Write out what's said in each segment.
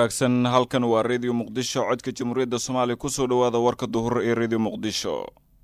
wanaagsan halkan waa redio muqdisho codka jamhuuriyadda soomaaliya kusoo dhowaada warka duhur ee redio muqdisho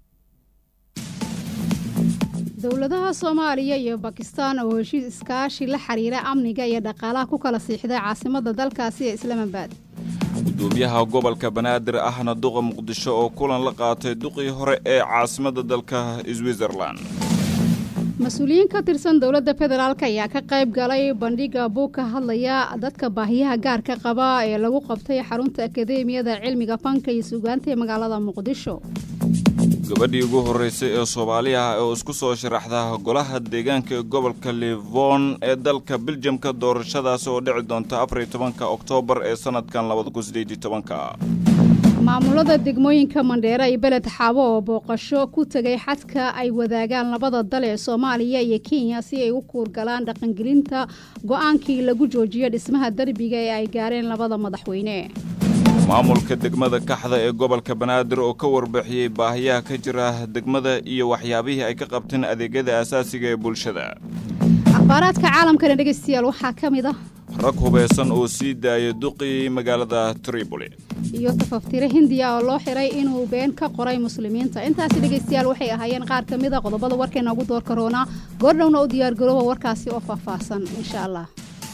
dowladaha soomaaliya iyo bakistaan oo heshiis iskaashi la xiriira amniga iyo dhaqaalaha ku kala siixday caasimadda dalkaasi ee islaamabad gudoomiyaha gobolka banaadir ahna duqa muqdisho oo kulan la qaatay duqii hore ee caasimadda dalka switzerlan mas-uuliyiin ka tirsan dowladda federaalk ayaa ka qayb galay bandhiga buug ka hadlaya dadka baahiyaha gaarka qaba ee lagu qabtay xarunta akadeemiyada cilmiga fanka iyo suugaanta ee magaalada muqdisho gabadhii ugu horreysay ee soomaaliya oo isku soo sharaxda golaha deegaanka ee gobolka livon ee dalka biljamka doorashadaasi oo dhici doonta afariyo tobanka oktoobar ee sanadkan labada kun sideed iyo tobanka maamulada degmooyinka mandheera iyo beled xaabo oo booqasho ku tegay xadka ay wadaagaan labada dal ee soomaaliya iyo kenya si ay u kuurgalaan dhaqangelinta go-aankii lagu joojiyo dhismaha derbiga ee ay gaareen labada madaxweyne maamulka degmada kaxda ee gobolka banaadir oo ka warbixiyey baahiyaha ka jira degmada iyo waxyaabihii ay ka qabteen adeegyada asaasiga ee bulshada akhbaaraadka caalamkana dhegaystayaal waxaa ka mid ah rag hubaysan oo sii daayay duqii magaalada tripoli iyo tafaftire hindiya oo loo xiray inuu been ka qoray muslimiinta intaasi dhegaystayaal waxay ahaayeen qaar ka mid a qodobada warkeena ugu door karoonaa goordhowna u diyaargarooba warkaasi oo faahfaahsan insha allah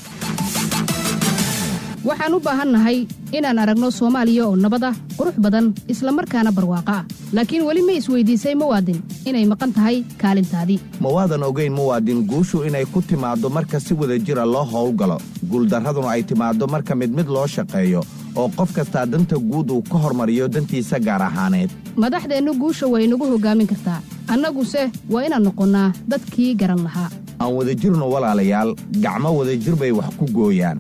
waxaan u baahannahay inaan aragno soomaaliya oo nabad ah qurux badan isla markaana barwaaqo ah laakiin weli ma isweydiisay muwaadin inay maqan tahay kaalintaadii ma waadan ogayn muwaadin guushu inay ku timaaddo marka si wada jira loo howlgalo guuldarraduna ay timaaddo marka mid mid loo shaqeeyo oo qof kastaa danta guud uu ka hormariyo dantiisa gaar ahaaneed madaxdeennu guusha way nagu hoggaamin kartaa annaguse waa inaan noqonnaa dadkii garan lahaa aan wadajirno walaalayaal gacmo wadajir bay wax ku gooyaan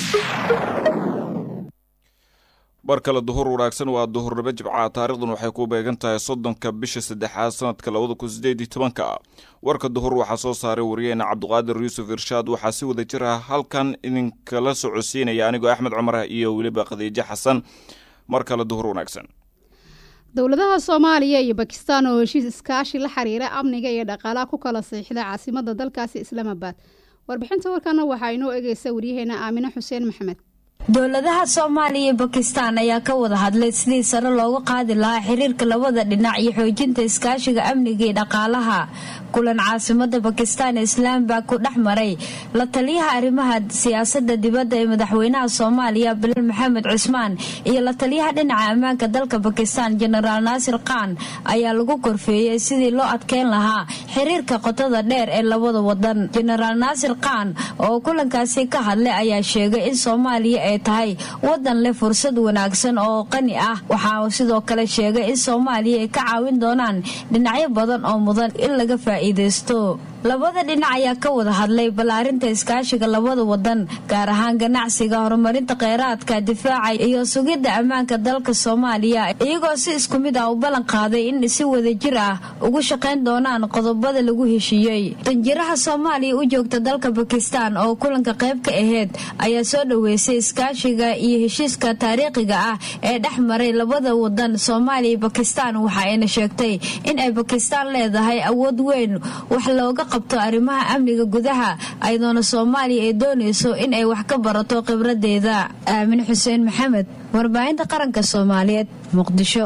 bar kale duhur wanaagsan waa duhurnimo jibca taarikhdan waxay ku beegan tahay soddonka bisha saddexaad sanadka labada kun sideed iyo tobanka warka duhur waxaa soo saaray wariyeena cabdiqaadir yuusuf irshaad waxaa si wada jir ah halkan idinkala socodsiinaya anigoo axmed cumar iyo weliba khadiijo xasan mar kale duhur wanaagsan dowladaha soomaaliya iyo bakistaan oo heshiis iskaashi la xiriira amniga iyo dhaqaalaha ku kala siixda caasimadda dalkaasi islaamabad warbixinta warkana waxaa inoo egeysa waryaheena aamine xuseen maxamed dowladaha soomaaliya iyo bakistaan ayaa ka wada hadlay sidii sare loogu qaadi lahaa xiriirka labada dhinac iyo xoojinta iskaashiga amniga iyo dhaqaalaha kulan caasimada bakistaan islaambag ku dhex maray la taliyaha arrimaha siyaasada dibadda ee madaxweynaha soomaaliya bilal maxamed cusmaan iyo la taliyaha dhinaca ammaanka dalka bakistaan jenaraal naasir khan ayaa lagu korfeeyey sidii loo adkeyn lahaa xiriirka qotada dheer ee labada wadan jenaraal naasir khan oo kulankaasi ka hadlay ayaa sheegay in soomaaliya ay tahay wadan leh fursad wanaagsan oo qani ah waxaa sidoo kale sheegay in soomaaliya ay ka caawin doonaan dhinacyo badan oo mudan in laga faa'iidaysto labada dhinac ayaa ka wada hadlay ballaarinta iskaashiga labada wadan gaar ahaan ganacsiga horumarinta kheyraadka difaaca iyo sugidda ammaanka dalka soomaaliya iyagoo si isku mid ah u ballan qaaday in si wadajir ah ugu shaqayn doonaan qodobada lagu heshiiyey danjiraha soomaaliya u joogta dalka bakistaan oo kulanka qayb ka aheyd ayaa soo dhoweysay iskaashiga iyo heshiiska taariikhiga ah ee dhex maray labada wadan soomaaliya iyo bakistaan waxa ayna sheegtay in ay bakistaan leedahay awood weyn wax looga qabto arrimaha amniga gudaha ayadoona soomaaliya ay doonayso in ay wax ka barato khibradeeda aamin xuseen maxamed warbaahinta qaranka soomaaliyeed muqdisho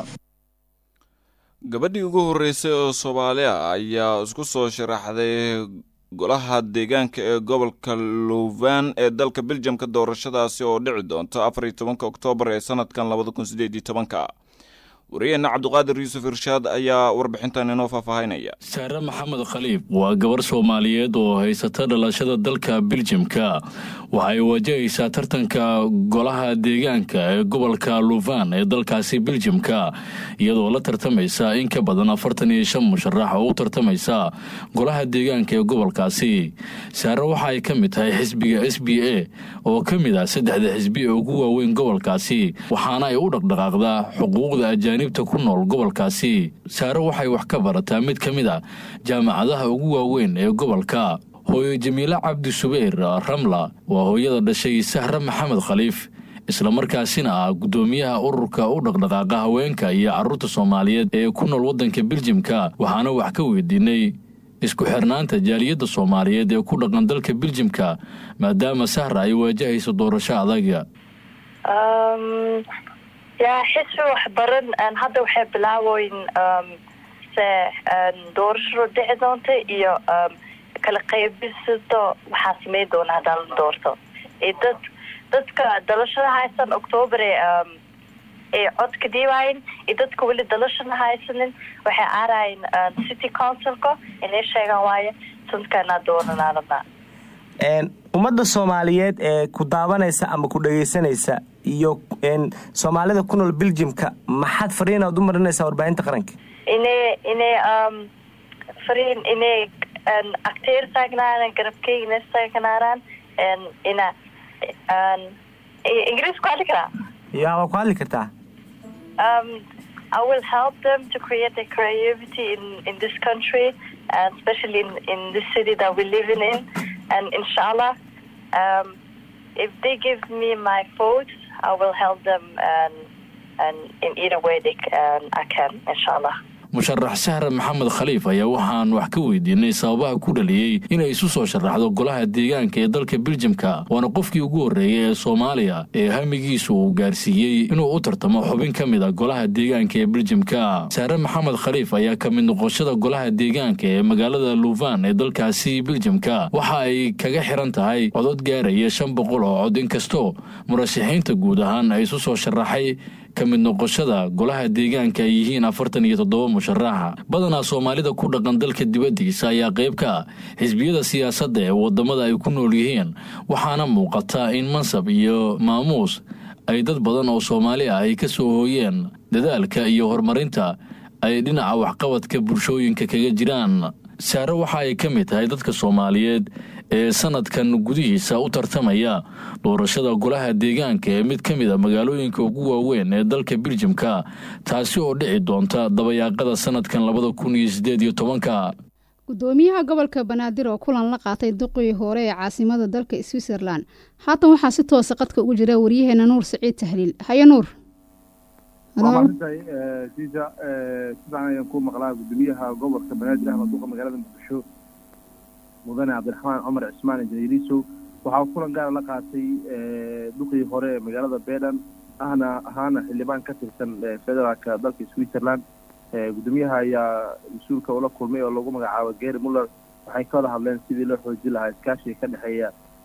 gabadhii ugu horreysay oo soomaaliya ayaa isku soo sharaxday golaha deegaanka ee gobolka luvan ee dalka biljamka doorashadaasi oo dhici doonta afariyo tobanka oktoobar ee sanadkan labada kun sideed iyo tobanka wariyeenna cabdiqaadir yuusuf irshaad ayaa warbixintan inoo faahfaahinaya saare maxamed khaliib waa gabar soomaaliyeed oo haysata dhalashada dalka biljamka waxay wajahaysaa tartanka golaha deegaanka ee gobolka luvan ee dalkaasi biljamka iyadoo la tartamaysa in ka badan afartan iyo shan musharax oo u tartamaysa golaha deegaanka ee gobolkaasi saare waxa ay ka mid tahay xisbiga s b a oo ka mid ah saddexda xisbi ee ugu waaweyn gobolkaasi waxaana ay u dhaqdhaqaaqdaa xuquuqda ajaanibta ku nool gobolkaasi saare waxay wax ka barataa mid ka mid a jaamacadaha ugu waaweyn ee gobolka hooyo jamiile cabdi subayr ramla waa hooyada dhashay sahre maxamed khaliif islamarkaasina ah guddoomiyaha ururka u dhaqdhaqaaqa haweenka iyo carruurta soomaaliyeed ee ku nool waddanka biljimka waxaana wax ka weydiinay isku xirnaanta jaaliyadda soomaaliyeed ee ku dhaqan dalka biljimka maadaama sahra ay waajahayso doorasho adaga ya xisbi waxbaran hadda waxay bilaaboyn se doorashadu dhici doonta iyo kala qaybisado waxaa sameyn doona haddaa la doorto dad dadka dalashada haysan octoober ay codka dhiibayin iyo dadka weli dalashada haysanin waxay aarayin city councilka inay sheegaan waaye sanadkanaa doonanaa rabnaa ummadda soomaaliyeed ee ku daawanaysa ama ku dhagaysanaysa iyo soomaalida ku nool beljimka maxaad fariinaad u marinaysaa warbaahinta qaranka inay inay fariin inay acteer taagnaadaan garabkeygna taagnaadaan ina ingiriis ku hadli karaa ya waa ku hadli kartaa um, I will help them to create a creativity in, in this country, and especially in, in this city that we're living in. And inshallah, um, if they give me my votes, I will help them and, and in either way they, um, I can, inshallah. musharax sahre maxamed khaliif ayaa waxaan wax ka weydiinay sababaha ku dhaliyey inay isu soo sharaxdo golaha deegaanka ee dalka beljimka waana qofkii ugu horreeyay ee soomaaliya ee hamigiisu uu gaarsiiyey inuu u tartamo xubin ka mid a golaha deegaanka ee beljimka sahre maxamed khaliif ayaa ka mid noqoshada golaha deegaanka ee magaalada luvan ee dalkaasi beljimka waxa ay kaga xiran tahay codod gaaraya shan boqol oo cod inkastoo murashaxiinta guud ahaan ay isu soo sharaxay ka mid noqoshada golaha deegaanka ay yihiin afartan iyo toddoba musharaxa badanaa soomaalida ku dhaqan dalka dibaddiisa ayaa qayb ka ah xisbiyada siyaasadda ee waddamada ay ku nool yihiin waxaana muuqata in mansab iyo maamuus ay dad badan oo soomaali ah ay ka soo hooyeen dadaalka iyo horumarinta ay dhinaca waxqabadka bulshooyinka kaga jiraan saare waxa ay ka mid tahay dadka soomaaliyeed ee sanadkan gudihiisa u tartamaya doorashada golaha deegaanka ee mid ka mid a magaalooyinka ugu waaweyn ee dalka beljimka taasi oo dhici doonta dabayaaqada sanadkan labada kun iyo sideed iyo tobanka gudoomiyaha gobolka banaadir oo kulan la qaatay duqii hore ee caasimada dalka switzerland haatan waxaa si toosa qadka ugu jira waryaheena nuur saciid tahliil haye nuur waa maalintahay jiija sifican ayaan ku maqlaa gudoomiyaha gobolka banaadir ahmed duqa magaalada muqdisho mudane cabdiraxmaan cumar cismaan injiniiriso waxaa kulan gaara la qaatay duqii hore ee magaalada bedan ahna ahaana xildhibaan ka tirsan federaalka dalka switzerland gudoomiyaha ayaa mas-uulka ula kulmay oo lagu magacaabo gary muller waxay ka wada hadleen sidii loo xoojin lahaa iskaashiga ka dhexeeya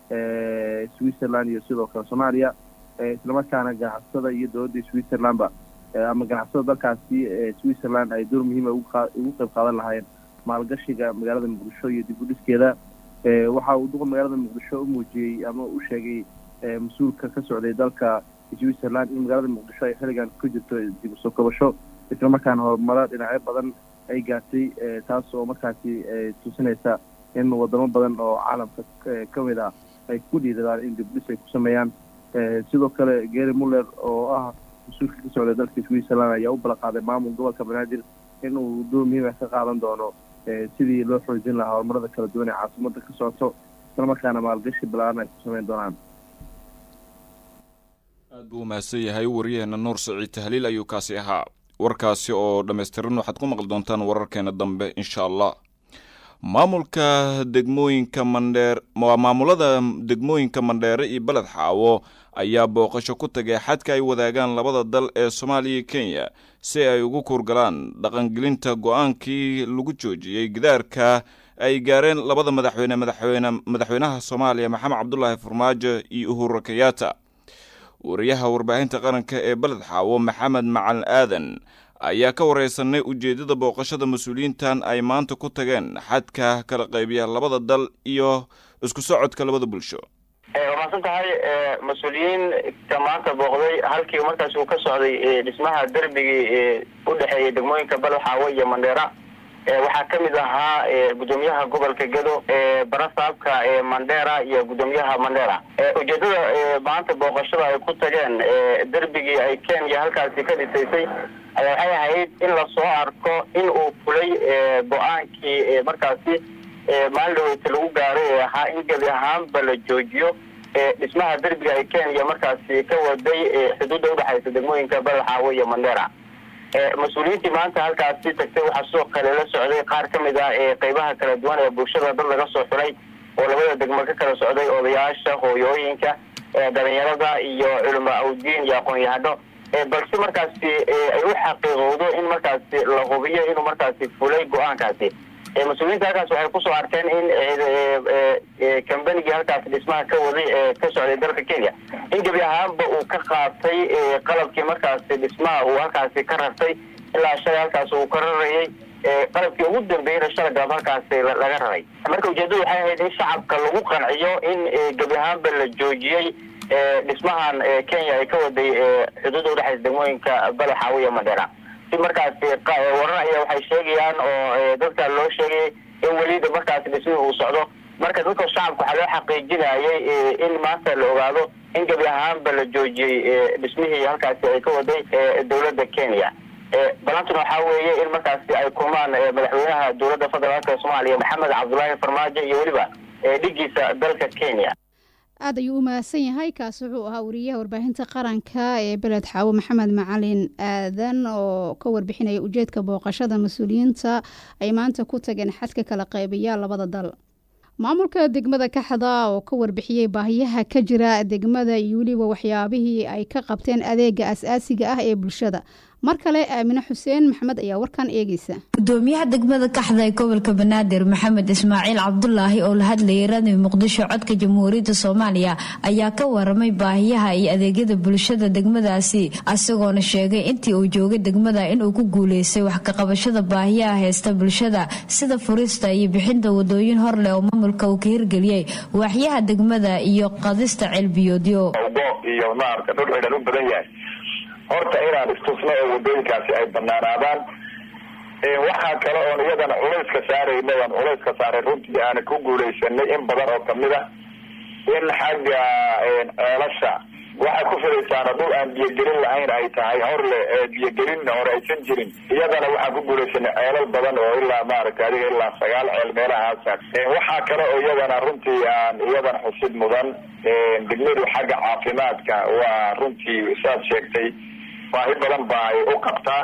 switzerland iyo sidoo kale soomaaliya islamarkaana ganacsatada iyo dowladda switzerlandba ama ganacsatada dalkaasi switzerland ay door muhiima ugu qeyb qaadan lahaayeen maalgashiga magaalada muqdisho iyo dib u dhiskeeda waxa uu duqa magaalada muqdisho u muujiyey ama u sheegay mas-uulka ka socday dalka switzerland in magaalada muqdisho ay xilligan ku jirto dib usoo kabasho islamarkaana horumaro dhinacyo badan ay gaartay taas oo markaasi tusinaysa in wadamo badan oo caalamka ka mid ah ay ku dhiiradaan in dib u dhis ay ku sameeyaan sidoo kale gary muller oo ah mas-uulka ka socday dalka switzerland ayaa u balaqaaday maamul gobolka banaadir in uu door muhiima ka qaadan doono sidii loo xoojin lahaa horumarada kala duwan ee caasimada ka socoto islamarkaana maalgashi balaaran ay ku sameyn doonaan aad buu umahadsan yahay waryaheena nuur saciid tahliil ayuu kaasi ahaa warkaasi oo dhammaystiran waxaad ku maqli doontaan wararkeena dambe insha allah maamulka degmooyinka mandheer maamulada degmooyinka mandheere iyo beled xaawo ayaa booqasho ku tagay xadka ay wadaagaan labada dal ee soomaaliya iyo kenya si ay ugu kuurgalaan dhaqangelinta go-aankii lagu joojiyey gidaarka ay gaareen labada madaxweyne madaxweyne madaxweynaha soomaaliya maxamed cabdulaahi farmaajo iyo uhuru kayaata wariyaha warbaahinta qaranka ee beled xaawo maxamed macalin aadan ayaa ka wareysanay ujeeddada booqashada mas-uuliyiintan ay maanta ku tageen xadka kala qaybiya labada dal iyo isku socodka labada bulsho waa mahadsan tahay mas-uuliyiinka maanta booqday halkii markaas uu ka socday dhismaha derbigii u dhexeeyay degmooyinka balxaawo iyo mandheera waxaa ka mid ahaa gudoomiyaha gobolka gedo barasaabka mandheera iyo gudoomiyaha mandheera ujeedada maanta booqashada ay ku tageen derbigii ay kenya halkaasi ka dhisaysay ayaa waxay ahayd in lasoo arko in uu fulay go-aankii markaasi maalin dhaweyta lagu gaaray ee ahaa in gebi ahaanba la joojiyo dhismaha derbiga ay kenya markaasi ka waday xuduudda udhexaysa degmooyinka balxaawo iyo mandheera mas-uuliyiintii maanta halkaasi tagtay waxaa sidoo kale la socday qaar ka mid ah qeybaha kala duwan ee bulshada dad laga soo xulay oo labada degmo ka kala socday odayaasha hooyooyinka dhalinyarada iyo culama awdiin iyo aqoon-yahano balse markaasi ay u xaqiiqowdo in markaasi la hubiyo inuu markaasi fulay go-aankaasi mas-uuliyiinta halkaas waxay kusoo arkeen in kambanigii halkaas dhismaha ka waday ee ka socday dalka kenya in gebi ahaanba uu ka qaatay qalabkii markaasi dhismaha uu halkaasi ka rartay ilaa shalay halkaas uu ka rarayay qalabkii ugu dambeeyana shala galab halkaasi laga raray marka ujeedadu waxay ahayd in shacabka lagu qanciyo in gebi ahaanba la joojiyey dhismahan kenya ay ka waday xuduudda udhexaysa degmooyinka badaxaawi iyo mandheera si markaasi warar ayaa waxay sheegayaan oo dadka loo sheegayay in welida markaasi dhismihii uu socdo marka dadka shacabka waxaa loo xaqiijinayay in maanta la ogaado in gebi ahaanba la joojiyey dhismihii halkaasi ay ka waday dowladda kenya balantuna waxaa weeye in markaasi ay kulmaan madaxweynaha dowladda federaalka soomaaliya maxamed cabdulaahi farmaajo iyo weliba dhigiisa dalka kenya aad ayuu u mahadsan yahay kaasi wuxuu ahaa wariyaha warbaahinta qaranka ee beled xaawo maxamed macalin aadan oo ka warbixinaya ujeedka booqashada mas-uuliyiinta ay maanta ku tageen xadka kala qaybiya labada dal maamulka degmada kaxda oo ka warbixiyey baahiyaha ka jira degmada iyo weliba waxyaabihii ay ka qabteen adeega as-aasiga ah ee bulshada mar kale aamine xuseen maxamed ayaa warkan eegeysa gudoomiyaha degmada kaxda ee gobolka banaadir maxamed ismaaciil cabdulaahi oo la hadlayay raadiyo muqdisho codka jamhuuriyadda soomaaliya ayaa ka waramay baahiyaha iyo adeegyada bulshada degmadaasi isagoona sheegay intii uu joogay degmada inuu ku guuleystay wax kaqabashada baahiyaha haysta bulshada sida furista iyo bixinta wadooyin hor leh oo maamulka uu ka hirgeliyey waaxyaha degmada iyo qadista ceelbiyoodyo iyo maarata dhul xidhan u badan yahay horta inaan istusno oo wadooyinkaasi ay banaanaadaan waxaa kale oon iyadana culayska saarayna aan culayska saaray runtii aana ku guulaysanay in badan oo kamid a in xagga ceelasha waxay ku filaysaana dhul aan biyogelin lahayn ay tahay horle biyogelin hore aysan jirin iyadana waxaan ku guulaysanay ceelal badan oo ilaa maaragta adiga ilaa sagaal ceel meelahaasa waxaa kale oo iyadana runtii aan iyadana xusid mudan degmadu xagga caafimaadka waa runtii saad sheegtay baahi badan ba ay u qabtaa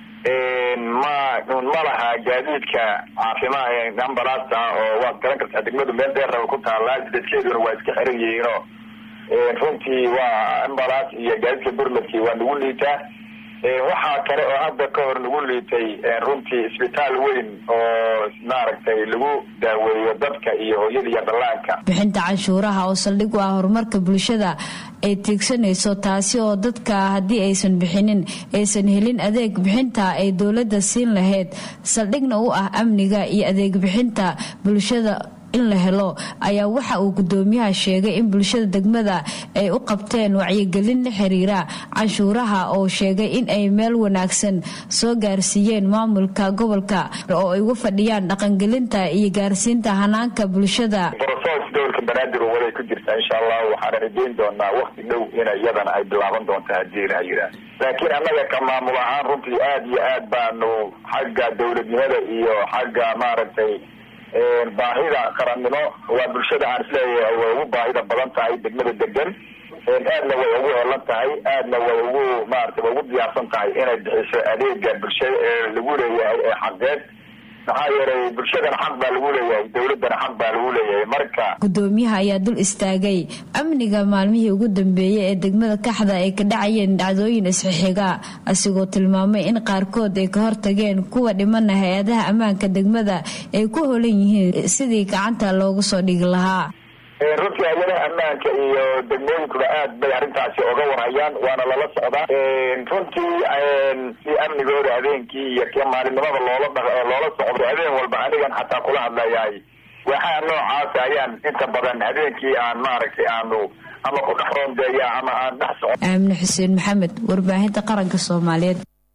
ma ma laha gaadiidka caafimaad ambalaasta oo waad garan kartaa degmadu meel dheerraba ku taallaa dadkeeduna waa iska xiran yihiinoo runtii waa ambalaas iyo gaadiidka burmadkii waa nagu liitaa waxaa kale oo hadda ka hor nagu liitay runtii isbitaal weyn oo maaragtay lagu daaweeyo dadka iyo hooyada iyo dhallaanka bixinta canshuuraha oo saldhig u ah horumarka bulshada ay tiigsanayso taasi oo dadka haddii aysan bixinin aysan helin adeeg bixinta ay dowladda siin lahayd saldhigna u ah amniga iyo adeeg bixinta bulshada in la helo ayaa waxa uu gudoomiyaha sheegay in bulshada degmada ay u qabteen wacyigelin la xiriira canshuuraha oo sheegay in ay meel wanaagsan soo gaarsiiyeen maamulka gobolka oo ay ugu fadhiyaan dhaqangelinta iyo gaarsiinta hanaanka bulshada brosos gobolka banaadir oo waday ku jirta insha allah waxaana rajeyn doonaa wakti dhow ina iyadana ay bilaaban doonta hadii ilaha yidhaah laakiin annaga ka maamul ahaan runtii aada iyo aad baanu xagga dowladnimada iyo xagga maaragtay baahida qarannimo waa bulshada aan isleeyahay way ugu baahida badan tahay degmada degan aadna way ugu helan tahay aadna way ugu maarata way ugu diyaarsan tahay inay bixiso adeega bulshada ee lagu leeyahay ee xaqeed maxaa yeelay bulshadana xaq baa lagu leeyahay dowladana xaq baa lagu leeyahay marka gudoomiyaha ayaa dul istaagay amniga maalmihii ugu dambeeyey ee degmada kaxda ay ka dhacayeen dhacdooyin isxixiga asigoo tilmaamay in qaarkood ay ka hortageen kuwa dhimana hay-adaha ammaanka degmada ay ku holan yihiin sidii gacanta loogu soo dhigi lahaa runtii hay-adaha ammaanka iyo degmooyinkuba aad bay arrintaasi oga warhayaan waana lala socdaa runtii si amnigooda habeenkii iyo k maalinimada loola loola socdo habeen walba anigan xataa kula hadlayahay waxaa noocaas ayaan inta badan habeenkii aan maaragtay aanu ama ku dhex roondeeya ama aan dhex soco aamine xuseen maxamed warbaahinta qaranka soomaaliyeed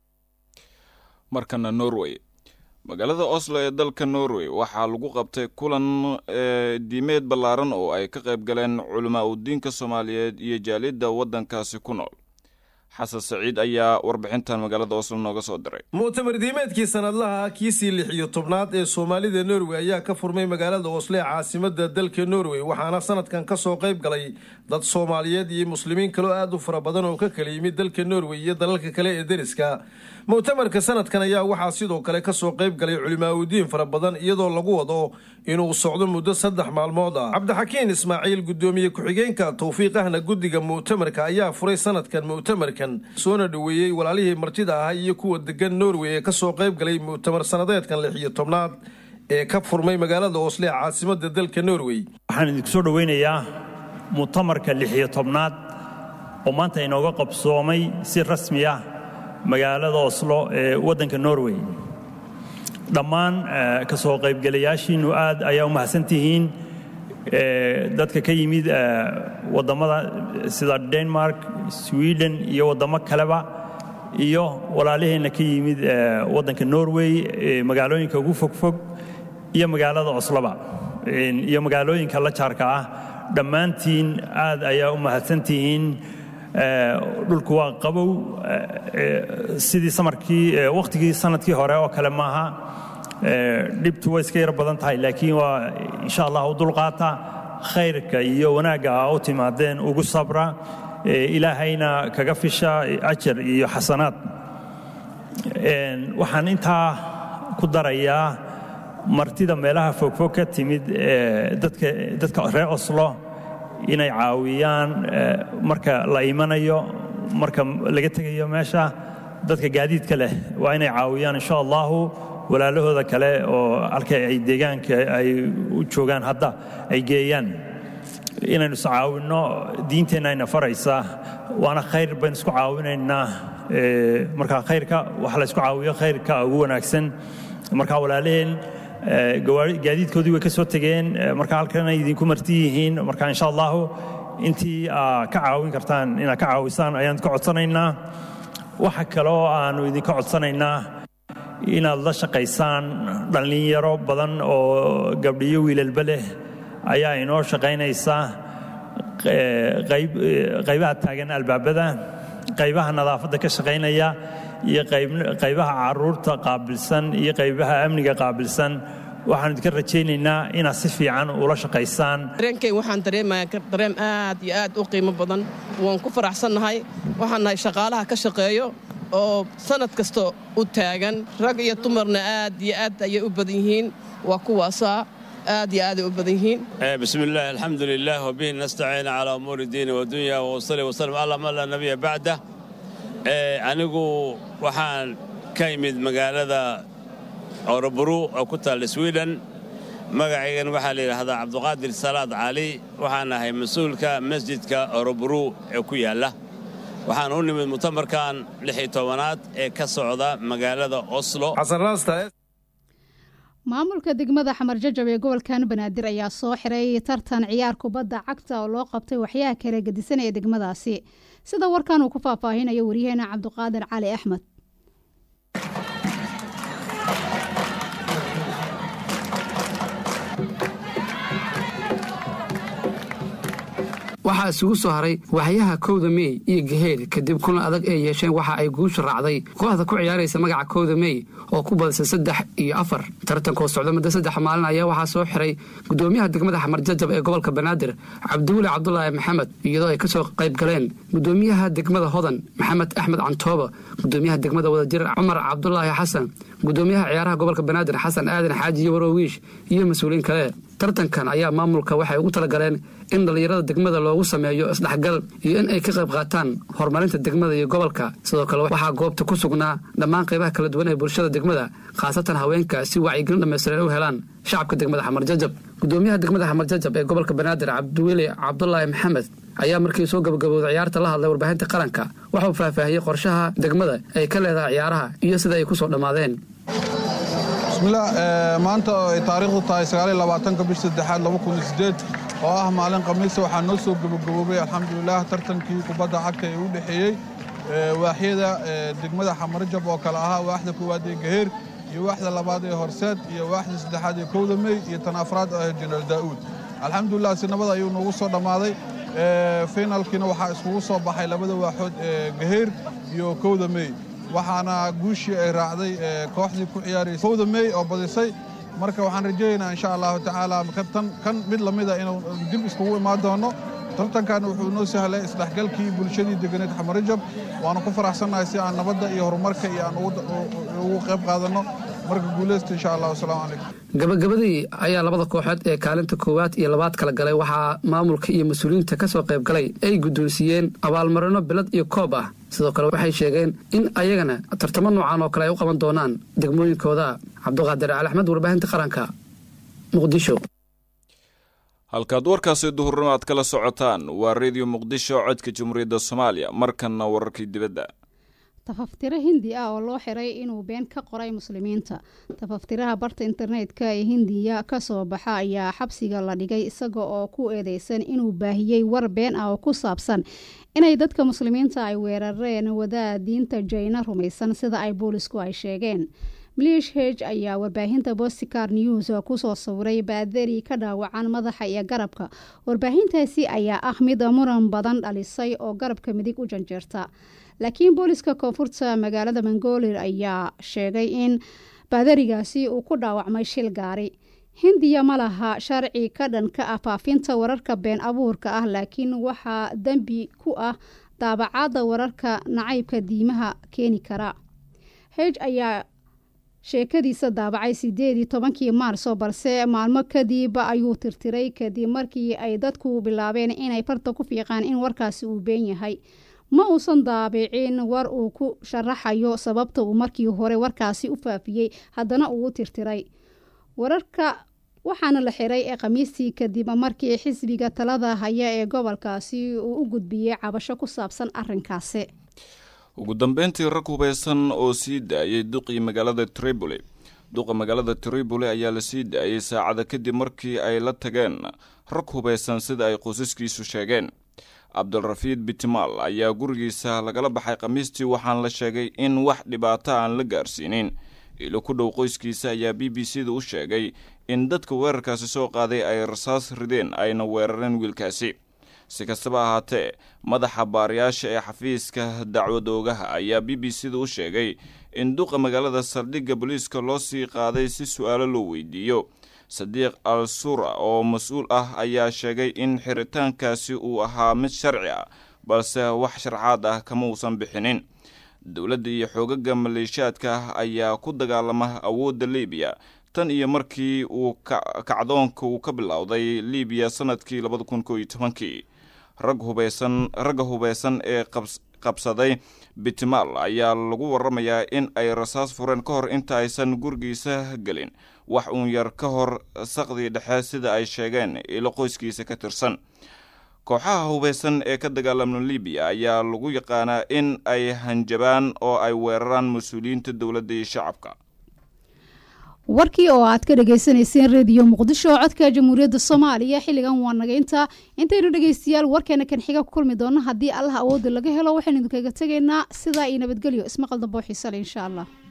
markana norway magaalada oslo ee dalka norway waxaa lagu qabtay kulan diimeed ballaaran oo ay ka qayb galeen culamaa udiinka soomaaliyeed iyo jaalidda waddankaasi ku nool xasan saciid ayaa warbixintan magaalada oslo nooga soo diray mu'tamar diimeedkii sanadlaha kiisii lix iyo tobnaad ee soomaalida norway ayaa ka furmay magaalada oslo ee caasimada dalka norway waxaana sanadkan ka soo qayb galay dad soomaaliyeed iyo muslimiin kaloo aad u fara badan oo ka kala yimid dalka norway iyo dalalka kale ee deriska mu'tamarka sanadkan ayaa waxaa sidoo kale kasoo qayb galay culimaaudiin fara badan iyadoo lagu wado inuu socdo muddo saddex maalmood ah cabdixakiin ismaaciil gudoomiye ku-xigeenka towfiiq ahna guddiga mu'tamarka ayaa furay sanadkan mu'tamarkan soona dhoweeyey walaalihii martida ahaa iyo kuwa degan norway ee kasoo qayb galay mu'tamar sanadeedkan lix iyo tobnaad ee ka furmay magaalada osle ee caasimada dalka norway waxaan idinku soo dhoweynayaa mu'tamarka lix iyo tobnaad oo maanta inooga qabsoomay si rasmi ah magaalada oslo ee waddanka norway dhammaan ka soo qaybgalayaashiinnu aad ayaa u mahadsantihiin dadka ka yimid waddamada sida denmark sweden iyo waddamo kaleba iyo walaaliheenna ka yimid waddanka norway magaalooyinka ugu fogfog iyo magaalada osloba iyo magaalooyinka la jaarka ah dhammaantiin aad ayaa u mahadsantihiin dhulku waa qabow sidii samarkii wakhtigii sanadkii hore oo kale maaha dhibtu way iska yar badan tahay laakiin waa insha allah u dulqaata khayrka iyo wanaagga a u timaadeen ugu sabra ilaahayna kaga fisha ajar iyo xasanaad waxaan intaa ku darayaa martida meelaha fogfog ka timid dadka reer oslo inay caawiyaan marka la imanayo marka laga tegayo meesha dadka gaadiidka leh waa inay caawiyaan insha allahu walaalahooda kale oo halka ay deegaanka ay u joogaan hadda ay geeyaan inaynu is caawinno diinteenna ayna faraysaa waana khayr baynu isku caawinaynaa marka khayrka waxa la isku caawiyo khayrka ugu wanaagsan marka walaalaheen gaadiidkoodii way ka soo tegeen marka halkan ay idinku marti yihiin marka insha allahu intii aa ka caawin kartaan inaad ka caawisaan ayaan ka codsanaynaa waxa kale oo aanu idinka codsanaynaa inaad la shaqaysaan dhallinyaro badan oo gabdhiyo wiilalba leh ayaa inoo shaqaynaysa qaybaha taagan albaabada qaybaha nadaafadda ka shaqaynaya iyo qaybaha caruurta qaabilsan iyo qaybaha amniga qaabilsan waxaan idinka rajaynaynaa inaad si fiican ula shaqaysaan dareenkay waxaan dareemayaa dareem aad iyo aad u qiimo badan waan ku faraxsannahay waxaan nahay shaqaalaha ka shaqeeyo oo sanad kasta u taagan rag iyo dumarna aad iyo aad ayay u badan yihiin waa kuwaasaa aad iyo aaday u badan yihiin بسم الله الحمد لله وبه نستعين على أمور الدين والدنيا وصلي وسلم على من لا نبي بعده anigu waxaan ka imid magaalada oroburu oo ku taalla sweden magacaygan waxaa la yidhaahdaa cabduqaadir salaad cali waxaan ahay mas-uulka masjidka oroburu ee ku yaalla waxaan u nimid mutamarkan lix iyo tobanaad ee ka socda magaalada oslo maamulka degmada xamar jajab ee gobolkan banaadir ayaa soo xiray tartan ciyaar kubadda cagta oo loo qabtay waxyaha kala gedisan ee degmadaasi sida warkan uu ku faahfaahinayo waryaheena cabduqaadir cali axmed waxaa isugu soo haray waxyaha kowda mey iyo gaheed kadib kulan adag ay yeesheen waxa ay guusha raacday kooxda ku ciyaaraysa magaca kowda mey oo ku badisay saddex iyo afar tartankoo socda muddo saddex maalin ayaa waxaa soo xiray gudoomiyaha degmada xamar jajab ee gobolka banaadir cabdiweli cabdulaahi maxamed iyadoo ay kasoo qayb galeen gudoomiyaha degmada hodan maxamed axmed cantooba gudoomiyaha degmada wadajir cumar cabdulaahi xasan gudoomiyaha ciyaaraha gobolka banaadir xasan aadan xaaji warowiish iyo mas-uuliin kale tartankan ayaa maamulka waxay ugu talagaleen in dhallinyarada degmada loogu sameeyo isdhexgal iyo in ay ka qayb qaataan horumarinta degmada iyo gobolka sidoo kale waxaa goobta ku sugnaa dhammaan qaybaha kala duwan ee bulshada degmada khaasatan haweenka si wacyigelin dhammaystiran u helaan shacabka degmada xamar jajab gudoomiyaha degmada xamar jajab ee gobolka banaadir cabdiweli cabdulaahi maxamed ayaa markii soo gabagabowday ciyaarta la hadlay warbaahinta qaranka waxuu faahfaahiyey qorshaha degmada ay ka leedahay ciyaaraha iyo sida ay ku soo dhammaadeen bismillaah maanta oo ay taariikhdu tahay sagaaliyolabaatanka bish saddexaad laba kun iyo siddeed oo ah maalin khamiisa waxaa noo soo gabagaboobay alxamdulilaah tartankii kubadda cagta ee u dhexeeyey waaxyada degmada xamarjab oo kale ahaa waaxda koowaad ee gaheer iyo waaxda labaad ee horseed iyo waaxda saddexaad ee kowda mey iyo tan afraad oo ah jenaraal daa'uud alxamdulilah si nabad ayuu noogu soo dhammaaday finalkiina waxaa iskugu soo baxay labada waaxood ee gaheyr iyo kowda mey waxaana guushii ay raacday kooxdii ku ciyaaraysay kowda mey oo badisay marka waxaan rajaynaynaa insha allahu tacaala tan kan mid lamida inuu dib iskugu imaan doono tartankan wuxuu noo sahlay isdhexgalkii bulshadii deganeed xamarajab waanu ku faraxsannahay si aan nabadda iyo horumarka iyo aan ugu qayb qaadanno marka guulaysta insha allah wasalaamu calaykum gabagabadii ayaa labada kooxood ee kaalinta koowaad iyo labaad kala galay waxaa maamulka iyo mas-uuliyiinta ka soo qayb galay ay guddoonsiiyeen abaalmarino bilad iyo koob ah sidoo kale waxay sheegeen in ayagana tartamo noocan oo kale ay u qaban doonaan degmooyinkooda cabduqaadir cali axmed warbaahinta qaranka muqdisho halkaad warkaasi duhurnimo aad kala socotaan waa reediyo muqdisho codka jamhuuriyadda soomaaliya markanna wararkii dibadda tafaftiro hindi ah oo loo xiray inuu been ka qoray muslimiinta tafaftiraha barta internetka ee hindiya kasoo baxa ayaa xabsiga la dhigay isaga oo ku eedeysan inuu baahiyey war been ah oo ku saabsan inay dadka muslimiinta ay weerareen wadaa diinta jayna rumaysan sida ay boolisku ay sheegeen milish heg ayaa warbaahinta bosticar news kusoo sawiray baadari ka dhaawacan madaxa iyo garabka warbaahintaasi ayaa ah mid muran badan dhalisay oo garabka midig u janjeerta laakiin booliska koonfurta magaalada mangolir ayaa sheegay in baadarigaasi uu ku dhaawacmay shil gaari hindiya ma laha sharci ka dhanka ah faafinta wararka been abuurka ah laakiin waxaa dembi ku ah daabacaadda wararka nacaybka diimaha keeni kara heg ayaa sheekadiisa daabacay sideed iyo tobankii maarso balse maalmo kadib ayuu tirtiray kadib markii ay dadku bilaabeen inay farta ku fiiqaan in warkaasi uu been yahay ma uusan daabicin war uu ku sharaxayo sababta uu markii hore warkaasi u faafiyey haddana uu u tirtiray wararka waxaana la xiray ee khamiistii kadib markii xisbiga talada haya ee gobolkaasi uu u gudbiyey cabasho ku saabsan arinkaasi ugu dambeyntii rag hubeysan oo sii daayay duqii magaalada triboli duqa magaalada triboli ayaa la sii daayay saacada kadib markii ay la tageen rag hubeysan sida ay qoysaskiisu sheegeen cabdulrafiid bitimaal ayaa gurigiisa lagala baxay khamiistii waxaana la sheegay in wax dhibaato aan la gaarsiinin ilo ku dhow qoyskiisa ayaa b b c da u sheegay in dadka weerarkaasi soo qaaday ay rasaas rideen ayna weerareen wiilkaasi si kastaba ahaatee madaxa baariyaasha ee xafiiska dacwadoogaha ayaa b b c da u sheegay in duqa magaalada saldhigga booliiska loo sii qaaday si su-aalo loo weydiiyo sadiiq al sura oo mas-uul ah ayaa sheegay in xiritaankaasi uu ahaa mid sharci ah balse wax sharcaad ah kama uusan bixinin dowladda iyo xoogaga maleeshiyaadka ah ayaa ku dagaalama awoodda libiya tan iyo markii uu kacdoonka uu ka bilowday libiya sanadkii labada kun koo iyo tobankii rag hubeysan ragga hubeysan ee qabsaday bitimaal ayaa lagu waramayaa in ay rasaas fureen ka hor inta aysan gurigiisa gelin wax uun yar ka hor saqdii dhexe sida ay sheegeen ilo qoyskiisa ka tirsan kooxaha hubeysan ee ka dagaalama libiya ayaa lagu yaqaanaa in ay hanjabaan oo ay weeraraan mas-uuliyiinta dowladda iyo shacabka warkii oo aad ka dhagaysanayseen rediyo muqdisho oo codka jamhuuriyadda soomaaliya xilligan waa nagaynta intaynu dhegaystayaal warkeena kan xiga ku kulmi doono haddii allah awoodda laga helo waxaynu idinkaga tegaynaa sidaa iyo nabadgelyo ismaqal dambe oo xiisale insha allah